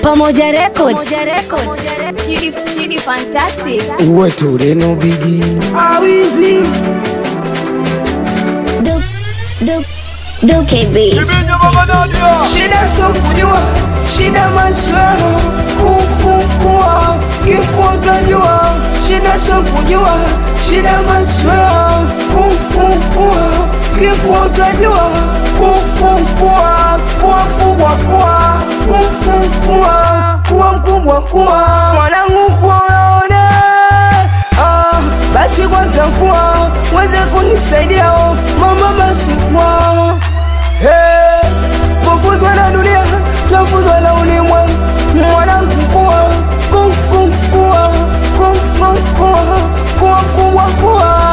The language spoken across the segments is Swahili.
Pamoja Record. Shidi, Shidi fantastic. uwe tureno bigi awizi Duke, Duke, Duke Beats. shida sio kujua shida maswala kukukua kikutajua shida sio kujua shida maswala kukukua kikutajua kukukua kuwa mkubwa kuwa kukukua kuwa mkubwa kuwa mwanangu kuwa unaone ah, basi kwanza kuwa weze kunisaidia oh, mama basi kuwa Hey, kufuzwa na dunia nafuzwa na ulimwengu mwanangu kuwa kuwa kuwa kuwa kubwa kuwa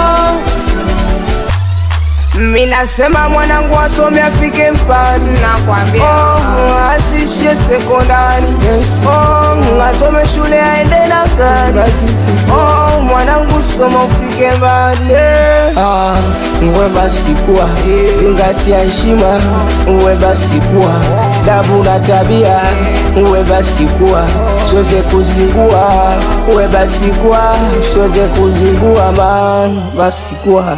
minasema mwanangu asome afike mbali Nakwambia. oh, asishie sekondari oh, asome shule aende na gari oh, mwanangu soma ufike mbali ah, uwe basi kuwa zingatia heshima uwe basi kuwa dabu na tabia uwe basi kuwa siweze kuzingua uwe basi kuwa siweze kuzingua man basi kuwa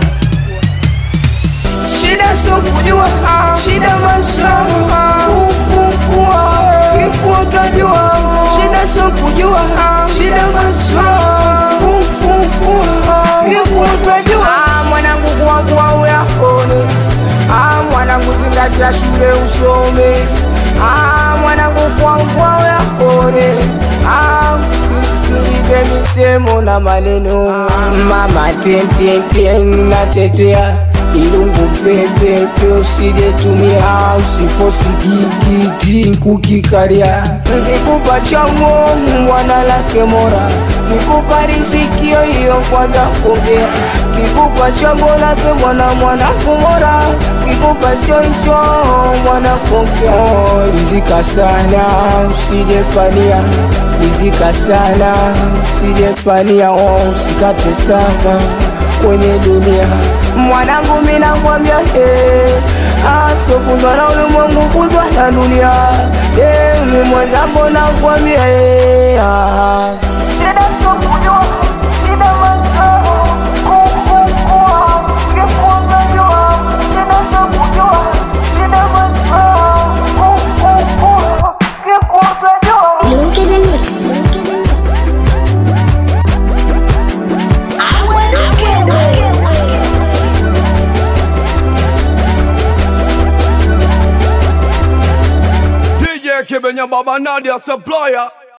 shida sio kujua shida maslaha kukukua kikutajua shida sio kujua shida maslaha kukukua kikutajua mwanangu kuwakuwa uyakone Ah, mwanangu zingatia shule usome Ah, mwanangu kuwakuwa uyakone Ah, usisikilize misemo na maneno mama tententen natetea ilungu pepepe usijetumia usifosi kikiki kukikaria nkikupa chango mwana lake mora kikupa risikio hiyo kwanza kuongea kikupa chango lake mwana mwana kumora kikupa choncho mwana kuongea rizika sana usijepania rizika sana usijepania oh, usikate tamaa kwenye dunia mwanangu minakwambia hey, asofundwa na ulimwengu fundwa na dunia hey, mi mwenzangu nakwambia hey, ah. Shida sio kujua, shida mazao, kukukua, kikutajua. Shida sio kujua, shida mazao, kukukua, kikutajua. Duke the Mix. DJ Kibenya Baba Nadia Supplier